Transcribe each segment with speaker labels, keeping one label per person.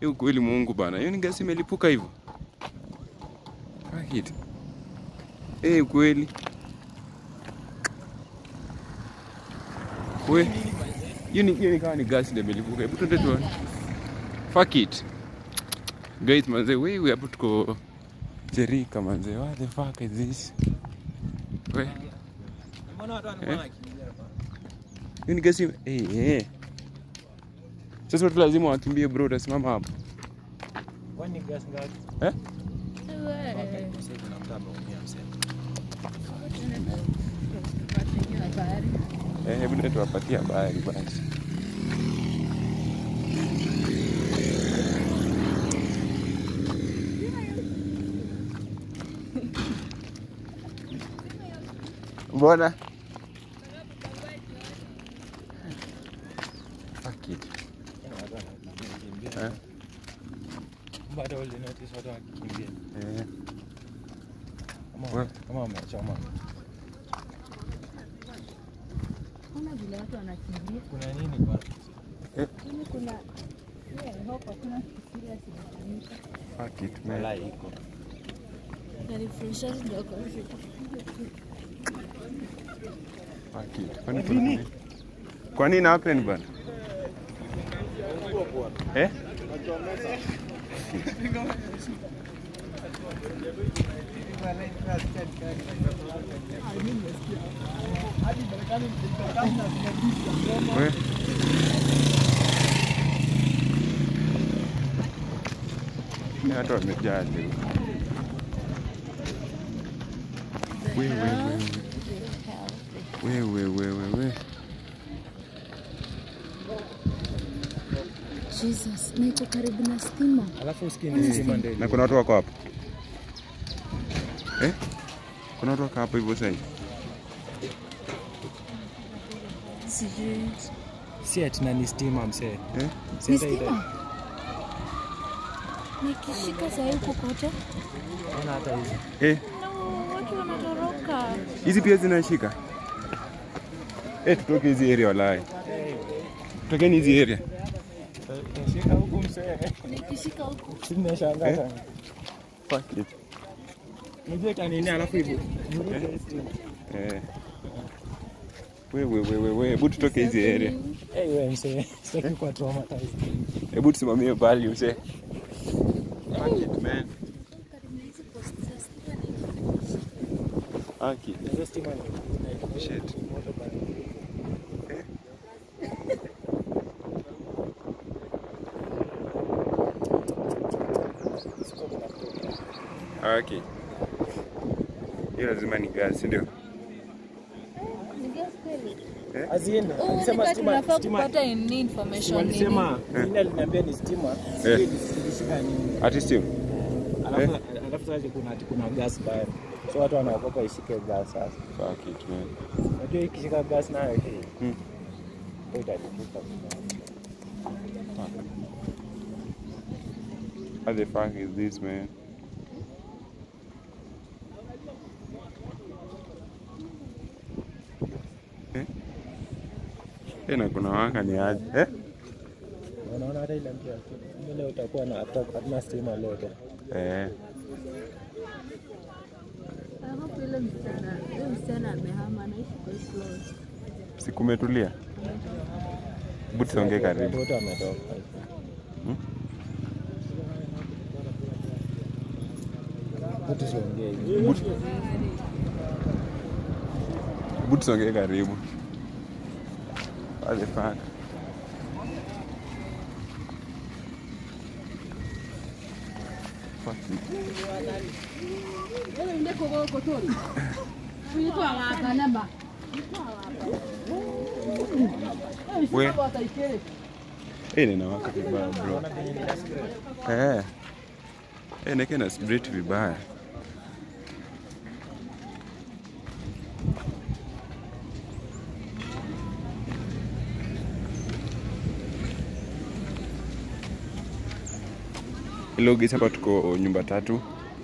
Speaker 1: Hiyo kweli Mungu bana. Hiyo ni gasi imelipuka hivyo. Fuck it. Eh, kweli. We. Hiyo ni hiyo ni kama ni gasi ndio imelipuka. Hebu twende tuone. Fuck it. Guys, manze, wewe hapo tuko Jerika manze. What the fuck is this? We.
Speaker 2: Mbona watu
Speaker 1: Eh?
Speaker 2: wanakuwa wanakimbia hapa?
Speaker 1: Hiyo ni gasi. Eh, eh. Sasa watu lazima wakimbie bro, utasimama hapo.
Speaker 2: Kwani gas ngapi?
Speaker 1: Eh?
Speaker 2: Sasa kuna mtu ameumia msema.
Speaker 1: Eh, hebu ndio tuwapatie habari basi. Mbona? Fuck it.
Speaker 2: Yaani watu wanakimbia.
Speaker 1: Eh,
Speaker 2: Bado uli notice watu wakikimbia.
Speaker 1: eh.
Speaker 2: Kama
Speaker 1: Wewe.
Speaker 2: kama wamechoma.
Speaker 3: Ona vile watu wanakimbia.
Speaker 2: Kuna nini kwa?
Speaker 3: Yaani kuna yeah, I hope hakuna kitu serious inafanyika.
Speaker 1: Fuck it, man.
Speaker 2: Malai iko.
Speaker 3: Na refreshers ndio kwa hivyo.
Speaker 1: Fuck it. Kwani kuna nini? Kwa nini happen bana? Eh? We. Ni watu wamejaa leo. We, we, we, we. We, we, we, we, we.
Speaker 3: Jesus, na iko karibu na stima.
Speaker 2: Alafu usikini stima ndio
Speaker 1: Na kuna watu wako hapo eh? Kuna watu wako hapo hivyo sasa.
Speaker 3: Sijui.
Speaker 2: si ati na ni stima msee.
Speaker 1: Eh?
Speaker 2: Si
Speaker 3: Ni
Speaker 2: hata ile-
Speaker 3: stima? Nikishika saa hii huko kote.
Speaker 2: Ona hata hizi.
Speaker 1: Eh,
Speaker 3: No, watu wanatoroka.
Speaker 1: hizi pia zinashika. Eh, tutoke hizi area walai. Tokeni hizi area.
Speaker 2: Shika huku msee.
Speaker 3: Nikishika huko.
Speaker 2: Sinashangaa
Speaker 1: Eh?
Speaker 2: sana.
Speaker 1: Fuck it.
Speaker 2: Unajua itanini alafu hivyo.
Speaker 1: Eh. Wewe wewe wewe, hebu tutoke hizi area.
Speaker 2: Eh, wewe msee. Sitaki kuwa traumatized.
Speaker 1: Hebu tusimamie bali mse. Fuck it man. Fuck it.
Speaker 2: Hizo stima ni
Speaker 1: Shit.
Speaker 2: moto bana.
Speaker 1: Okay. Hiyo lazima ni gas, si ndio?
Speaker 3: Ni gas kweli?
Speaker 2: Aziende.
Speaker 3: Oh,
Speaker 2: Alisema
Speaker 3: nika
Speaker 2: stima
Speaker 3: tunafaa
Speaker 2: stima
Speaker 3: kupata ni information nini?
Speaker 2: walisema nini aliniambia ni stima. Sijui ilishika nini.
Speaker 1: Ati steam.
Speaker 2: Alafu alafu sasa kuna ati kuna gas baya. So watu wanaogopa ishike gas sasa.
Speaker 1: Fuck it man.
Speaker 2: Unajua ikishika gas nayo hii.
Speaker 1: Hmm.
Speaker 2: Ndio italipuka.
Speaker 1: What the fuck is this man? Eh? Eh, na kuna waka ni aje? Eh?
Speaker 2: Unaona hata ile mpya. Leo utakuwa na hatuna stima leo tena.
Speaker 1: Eh.
Speaker 3: I hope yule msichana, yule msichana amehama anaishi kwa hii floor.
Speaker 1: Sikumetulia. Hebu tusongee karibu.
Speaker 2: Wote wametoka.
Speaker 1: Hmm?
Speaker 2: Wote siongee hivi.
Speaker 1: Hebu hebu tusongee karibu. What the fuck? Fuck it. We. Eh, ninawaka vibaya bro. Eh. Eh, neke na split vibaya. Hello guys, hapa tuko nyumba tatu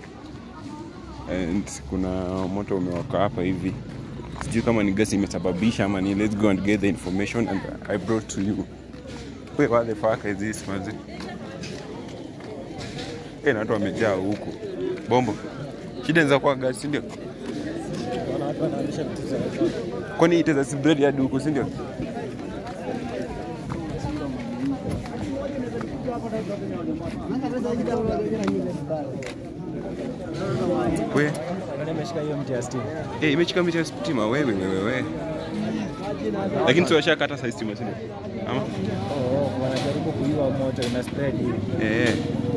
Speaker 1: and kuna moto umewaka hapa hivi. Sijui kama ni gasi imesababisha ama ni. Let's go and get the information and I brought to you. Wait, what the fuck is this, mazi? Eh, na watu wamejaa huku. Bombo. Shida ni za kwa gasi, si ndio?
Speaker 2: Naona watu wanaonyesha vitu zao.
Speaker 1: Kwani itaweza spread hadi huku, si ndio? We,
Speaker 2: Nani ameshika hiyo mti ya stima?
Speaker 1: eh, imechika miti ya stima wewe wewe wewe. Lakini sio washakata saa stima, si ndio? Ama?
Speaker 2: Oh, oh, wanajaribu kuiwa moto ina spread hivi.
Speaker 1: Eh.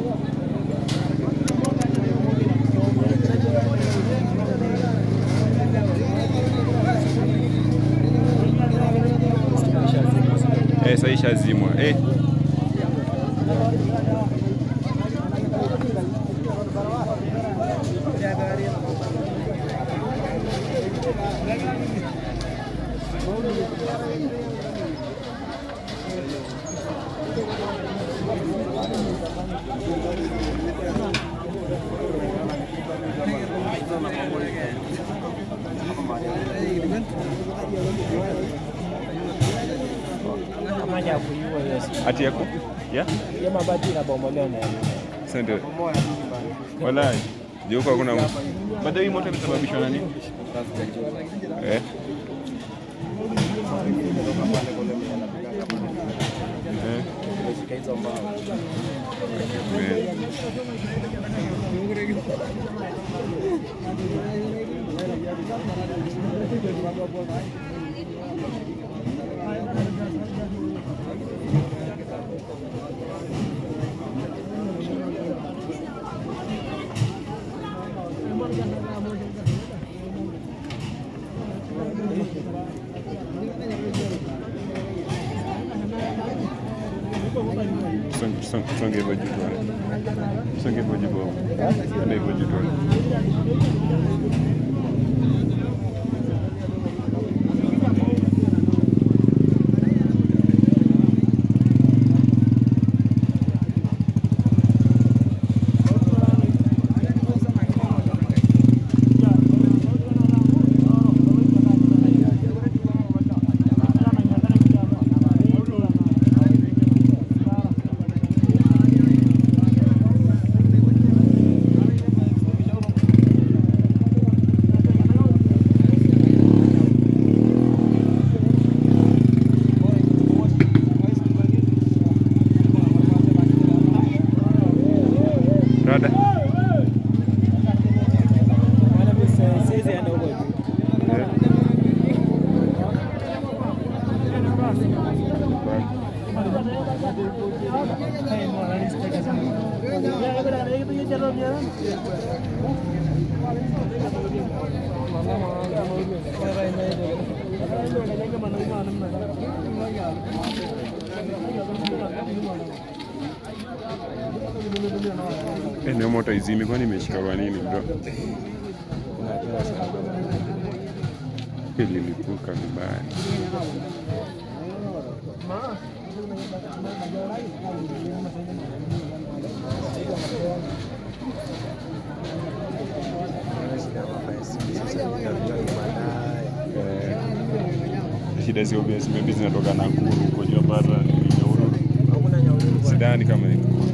Speaker 1: Eh, sasa ishazimwa. Eh.
Speaker 2: Kama ya kuiwa hiyo si-
Speaker 1: Ati yako? Ya?
Speaker 2: hiyo mabati inabomolewa na
Speaker 1: Sasa ndio. Wallahi. Ndio huko hakuna mtu. Baada hii moto imesababishwa na nini? Eh. Eh.
Speaker 2: imeshika hizo mbao.
Speaker 1: Eh. Songe- songe- Songe hivyo juu tuone. Songe hivyo juu bwana. Enda hivyo juu tuone. Rada.
Speaker 2: Maana mimi sa- siwezi enda huko juu.
Speaker 1: Eh. Eh, na moto izimi kwani imeshika kwa nini bro? Ililipuka vibaya. Eh, shida si obvious, maybe zinatoka Nakuru huko Japara, Nyahururu.
Speaker 2: Hakuna nyauri bwana.
Speaker 1: Sidhani kama iko.